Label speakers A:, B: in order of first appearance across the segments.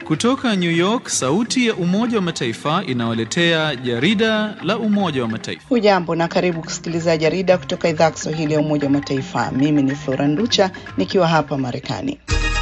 A: Kutoka New York, sauti ya Umoja wa Mataifa inawaletea jarida la Umoja wa Mataifa.
B: Hujambo na karibu kusikiliza jarida kutoka idhaa ya Kiswahili ya Umoja wa Mataifa. Mimi ni Flora Nducha nikiwa hapa Marekani.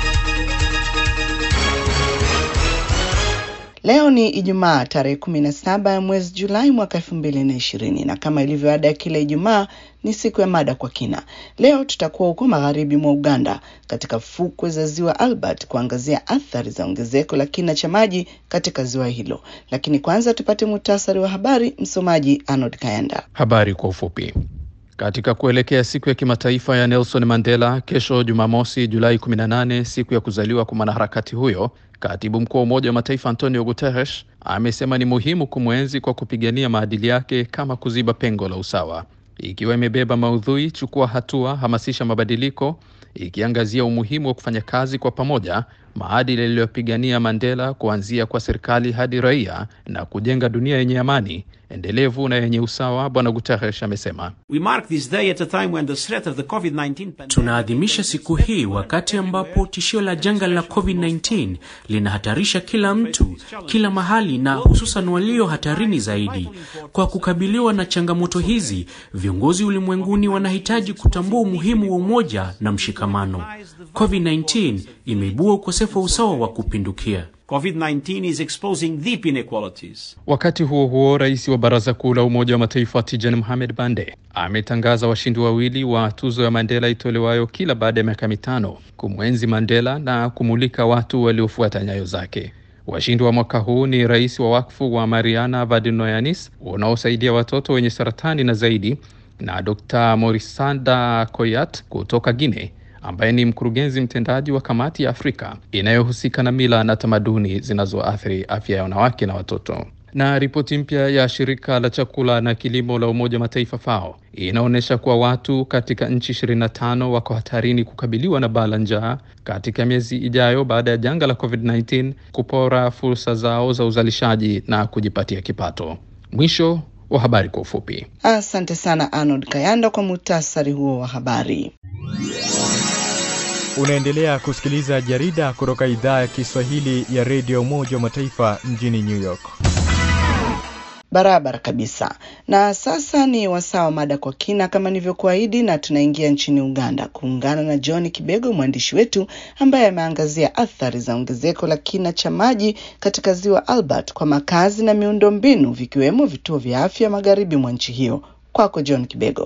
B: Leo ni Ijumaa tarehe kumi na saba ya mwezi Julai mwaka elfu mbili na ishirini na kama ilivyo ada ya kila Ijumaa ni siku ya mada kwa kina. Leo tutakuwa huko magharibi mwa Uganda katika fukwe za ziwa Albert kuangazia athari za ongezeko la kina cha maji katika ziwa hilo, lakini kwanza tupate muhtasari wa habari. Msomaji Arnold Kayanda.
C: Habari kwa ufupi. Katika kuelekea siku ya kimataifa ya Nelson Mandela kesho Jumamosi Julai 18, siku ya kuzaliwa kwa mwanaharakati huyo, katibu mkuu wa Umoja wa Mataifa Antonio Guterres amesema ni muhimu kumwenzi kwa kupigania maadili yake kama kuziba pengo la usawa, ikiwa imebeba maudhui chukua hatua, hamasisha mabadiliko, ikiangazia umuhimu wa kufanya kazi kwa pamoja, maadili yaliyopigania Mandela kuanzia kwa serikali hadi raia na kujenga dunia yenye amani endelevu na yenye usawa. Bwana Guterres amesema
D: tunaadhimisha siku hii wakati ambapo tishio la janga la COVID-19 linahatarisha kila mtu, kila mahali, na hususan walio hatarini zaidi. Kwa kukabiliwa na changamoto hizi, viongozi ulimwenguni wanahitaji kutambua umuhimu wa umoja na mshikamano. COVID-19 imeibua ukosefu wa usawa wa kupindukia.
E: COVID-19 is exposing deep inequalities.
C: Wakati huo huo, rais wa Baraza Kuu la Umoja wa Mataifa Tijan Mohamed Bande ametangaza washindi wawili wa tuzo ya Mandela itolewayo kila baada ya miaka mitano kumwenzi Mandela na kumulika watu waliofuata nyayo zake. Washindi wa mwaka huu ni rais wa wakfu wa Mariana Vadinoyanis unaosaidia watoto wenye saratani na zaidi, na Dr. Morisanda Koyat kutoka Guinea ambaye ni mkurugenzi mtendaji wa kamati ya Afrika inayohusika na mila na tamaduni zinazoathiri afya ya wanawake na watoto. Na ripoti mpya ya shirika la chakula na kilimo la Umoja wa Mataifa FAO inaonyesha kuwa watu katika nchi 25 wako hatarini kukabiliwa na baa la njaa katika miezi ijayo baada ya janga la COVID-19 kupora fursa zao za uzalishaji na kujipatia kipato. Mwisho wa habari kwa ufupi.
B: Asante sana Arnold Kayanda kwa muhtasari huo wa habari.
F: Unaendelea kusikiliza jarida kutoka idhaa ya Kiswahili ya redio Umoja wa Mataifa mjini New York.
B: Barabara kabisa. Na sasa ni wasaa wa mada kwa kina kama nilivyokuahidi, na tunaingia nchini Uganda kuungana na John Kibego, mwandishi wetu ambaye ameangazia athari za ongezeko la kina cha maji katika ziwa Albert kwa makazi na miundo mbinu vikiwemo vituo vya afya magharibi mwa nchi hiyo. Kwako John Kibego.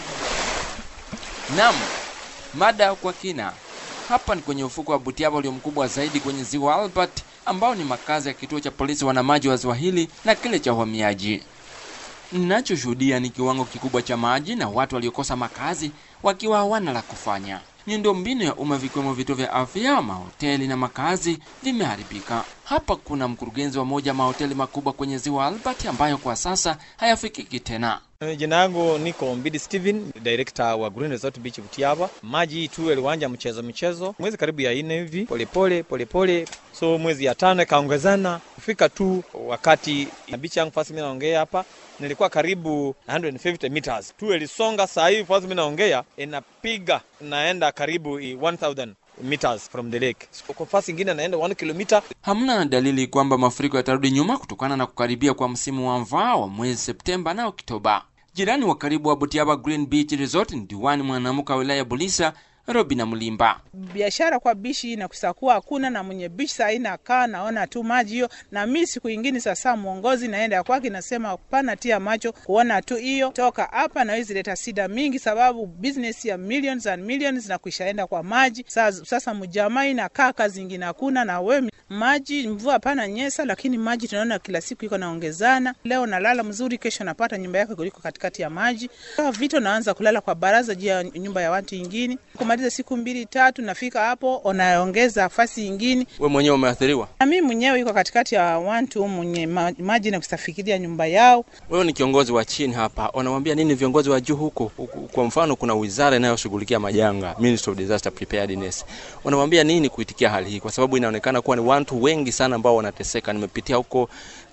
G: Naam, mada kwa kina hapa ni kwenye ufuko wa Butiaba ulio mkubwa zaidi kwenye ziwa Albert, ambao ni makazi ya kituo cha polisi wanamaji wa ziwa hili na kile cha uhamiaji. Ninachoshuhudia ni kiwango kikubwa cha maji na watu waliokosa makazi wakiwa hawana la kufanya. Miundo mbinu ya umma vikiwemo vituo vya afya, mahoteli na makazi vimeharibika. Hapa kuna mkurugenzi wa moja mahoteli makubwa kwenye ziwa Albert ambayo kwa sasa hayafikiki tena.
H: Jina yangu niko Mbidi Steven, director wa Green Resort Beach Butiaba. Maji tu yaliwanja mchezo mchezo mwezi karibu ya nne hivi, polepole polepole, so mwezi ya tano ikaongezana kufika tu wakati na beach yangu fasi, mimi naongea hapa nilikuwa karibu 150 meters tu ilisonga. Saa hii fasi mimi naongea inapiga naenda karibu 1000 meters from the lake. Kwa fasi ingine naenda 1 kilomita.
G: Hamna dalili kwamba mafuriko yatarudi nyuma kutokana na kukaribia kwa msimu wa mvua wa mwezi Septemba na Oktoba. Jirani wa karibu wa Butiaba Green Beach Resort ni diwani mwanamke wa wilaya Bulisa Robina Mlimba.
I: Biashara kwa bishi na kusakuwa hakuna na mwenye bishi saa ina kaa naona tu maji hiyo, na mi siku ingine sasa mwongozi naenda kwake nasema pana tia macho kuona tu hiyo toka hapa na hizi leta sida mingi, sababu business ya millions and millions na kuishaenda kwa maji. Sasa, sasa mjamaa inakaa kazi ingine hakuna na we maji mvua pana nyesa, lakini maji tunaona kila siku iko naongezana. Leo nalala mzuri, kesho napata nyumba yake kuliko katikati ya maji. Vito naanza kulala kwa baraza juu ya nyumba ya watu ingine kumaliza siku mbili tatu, nafika hapo unaongeza fasi ingine.
G: We mwenyewe umeathiriwa?
I: Na mimi mwenyewe iko katikati ya watu mwenye maji na kusafikiria nyumba yao.
G: Wewe ni kiongozi wa chini hapa, unamwambia nini viongozi wa juu huko? Kwa mfano, kuna wizara inayoshughulikia majanga, Ministry of Disaster Preparedness, unamwambia nini kuitikia hali hii, kwa sababu inaonekana kuwa ni watu wengi sana ambao wanateseka. Nimepitia huko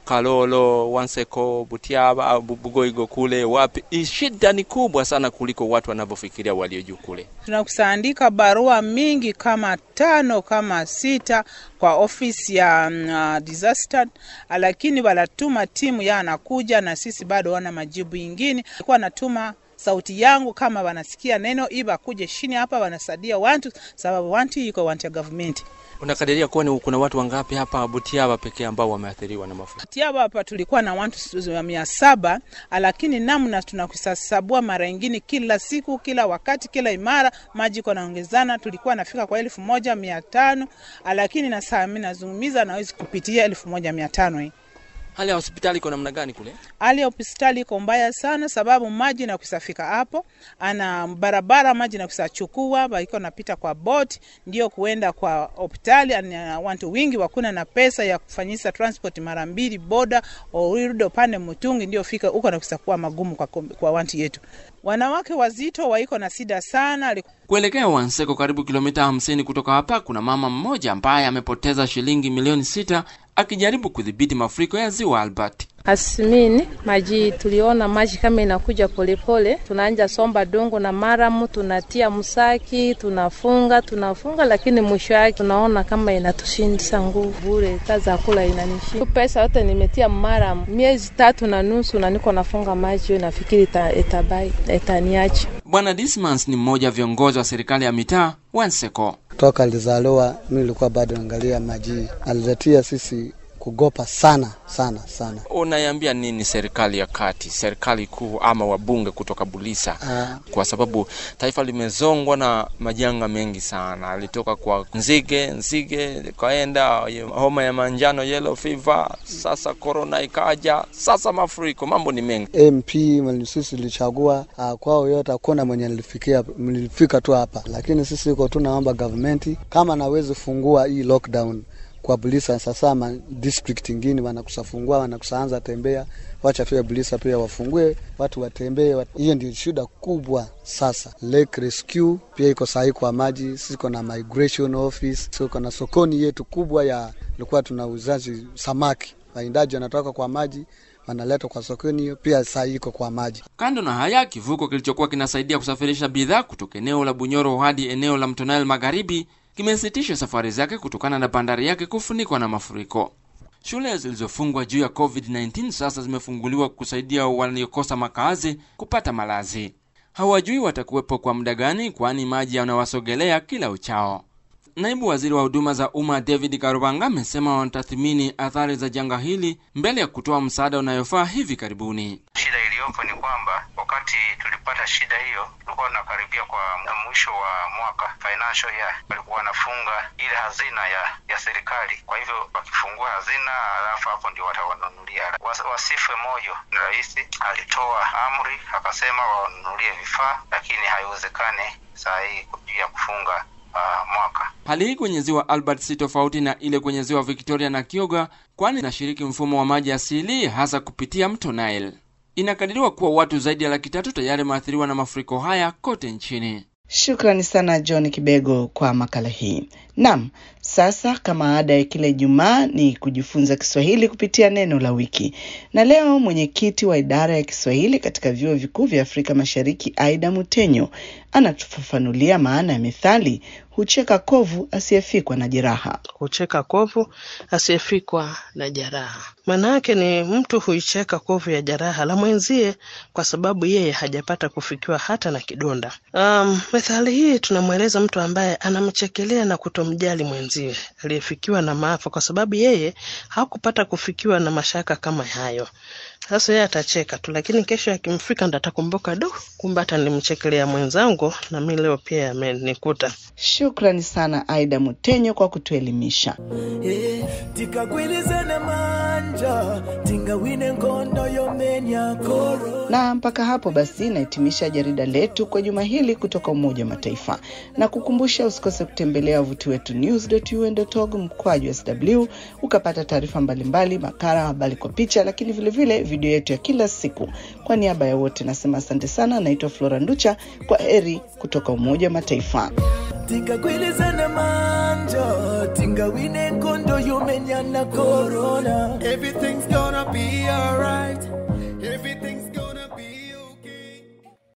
G: Kalolo, Wanseko, Butiaba au Bugoigo kule wapi, shida ni kubwa sana kuliko watu wanavyofikiria walio juu kule.
I: Tunakusaandika barua mingi kama tano kama sita kwa ofisi ya uh, disaster, lakini wanatuma timu ya anakuja na sisi bado wana majibu ingine. Alikuwa anatuma sauti yangu kama wanasikia neno iba kuje chini hapa wanasadia wantu sababu wantu iko wantu ya government.
G: Unakadiria kuwa ni kuna watu wangapi hapa Butiaba pekee ambao wameathiriwa na mafuriko?
I: Butiaba hapa tulikuwa na watu mia saba, lakini namna tunakusasabua mara ingine, kila siku, kila wakati, kila imara maji iko naongezana. Tulikuwa nafika kwa elfu moja mia tano lakini na saa mimi nazungumiza nawezi kupitia elfu moja mia tano hii
G: Hali ya hospitali iko namna gani kule?
I: Hali ya hospitali iko mbaya sana, sababu maji na kusafika hapo, ana barabara maji na kusachukua baiko napita kwa boti ndio kuenda kwa hospitali. Watu wingi wakuna na pesa ya kufanyisa transport mara mbili boda orido pande Mutungi ndio fika huko na kusakuwa magumu kwa, kwa watu yetu. Wanawake wazito waiko na sida sana.
G: Kuelekea Wanseko, karibu kilomita hamsini kutoka hapa, kuna mama mmoja ambaye amepoteza shilingi milioni sita akijaribu kudhibiti mafuriko ya ziwa Albert.
J: Asimini maji tuliona maji kama inakuja polepole, tunaanja somba dongo na maramu, tunatia msaki, tunafunga tunafunga, lakini mwisho yake tunaona kama inatushindisa nguvu bure, kaza kula inanishinda. Pesa yote nimetia maramu miezi tatu na nusu, na niko nafunga maji hiyo, nafikiri itabai itaniacha.
G: Bwana Dismans ni mmoja wa viongozi wa serikali ya mitaa Wanseko.
K: Toka alizaliwa mimi nilikuwa bado naangalia maji, aliletia sisi kugopa sana sana sana.
G: Unaiambia nini serikali ya kati, serikali kuu ama wabunge kutoka Bulisa?
K: Uh,
G: kwa sababu taifa limezongwa na majanga mengi sana, alitoka kwa nzige, nzige kaenda homa ya manjano, yellow fever, sasa corona ikaja, sasa mafuriko, mambo ni mengi.
K: MP sisi tulichagua uh, kwao yote hakuna mwenye nilifikia, nilifika tu hapa, lakini sisi iko tu naomba government kama nawezi fungua hii lockdown kwa Bulisa sasa, ma district ingine wanakusafungua wanakusaanza tembea, wacha pia Bulisa pia wafungue watu watembee. Wat... hiyo ndio shida kubwa sasa. Lake Rescue pia iko sahi kwa maji, siko na migration office, siko na sokoni yetu kubwa ya ilikuwa tuna uzazi samaki, waindaji wanatoka kwa maji wanaleta kwa sokoni hiyo pia saa iko kwa maji.
G: Kando na haya, kivuko kilichokuwa kinasaidia kusafirisha bidhaa kutoka eneo la Bunyoro hadi eneo la Mto Nile Magharibi kimesitisha safari zake kutokana na bandari yake kufunikwa na mafuriko. Shule zilizofungwa juu ya COVID-19 sasa zimefunguliwa kusaidia waliokosa makazi kupata malazi. Hawajui watakuwepo kwa muda gani, kwani maji yanawasogelea kila uchao. Naibu waziri wa huduma za umma David Karubanga amesema wanatathmini athari za janga hili mbele ya kutoa msaada unayofaa hivi karibuni.
L: Shida iliyopo ni kwamba wakati tulipata shida hiyo tulikuwa tunakaribia kwa mwisho wa mwaka financial year, walikuwa wanafunga ile hazina ya ya serikali. Kwa hivyo wakifungua hazina, alafu hapo ndio watawanunulia. Wasife moyo, ni rais alitoa amri akasema wawanunulie vifaa, lakini haiwezekani saa hii juu ya kufunga Uh, mwaka.
G: Hali hii kwenye ziwa Albert si tofauti na ile kwenye ziwa Victoria na Kyoga, kwani inashiriki mfumo wa maji asili hasa kupitia mto Nile. Inakadiriwa kuwa watu zaidi ya laki tatu tayari wameathiriwa na mafuriko haya kote nchini.
B: Shukrani sana John Kibego kwa makala hii. Naam, sasa kama ada ya kila Ijumaa ni kujifunza Kiswahili kupitia neno la wiki, na leo mwenyekiti wa idara ya Kiswahili katika vyuo vikuu vya Afrika Mashariki Aida Mutenyo anatufafanulia maana ya methali hucheka kovu asiyefikwa na jeraha.
M: Hucheka kovu asiyefikwa na jeraha, maana yake ni mtu huicheka kovu ya jeraha la mwenzie kwa sababu yeye hajapata kufikiwa hata na kidonda. Um, methali hii tunamweleza mtu ambaye anamchekelea na kutomjali mwenzie aliyefikiwa na maafa kwa sababu yeye hakupata kufikiwa na mashaka kama hayo. Sasa yeye atacheka tu, lakini kesho akimfika ndo atakumbuka, du, kumbe hata nilimchekelea mwenzangu na mi leo pia yamenikuta.
B: Shukrani sana Aida Mutenyo kwa kutuelimisha.
N: Eh, tikakwilizana manja tingawine ngondo yomenya koro
B: Na mpaka hapo basi nahitimisha jarida letu kwa juma hili kutoka Umoja wa Mataifa, na kukumbusha usikose kutembelea wavuti wetu news.un.org mkwaju sw ukapata taarifa mbalimbali, makala, habari kwa picha, lakini vilevile video yetu ya kila siku. Kwa niaba ya wote nasema asante sana. Naitwa Flora Nducha, kwa heri kutoka Umoja wa Mataifa.
N: tikagwilizana manja tingawine nkondo yomenyana corona everything's gonna be alright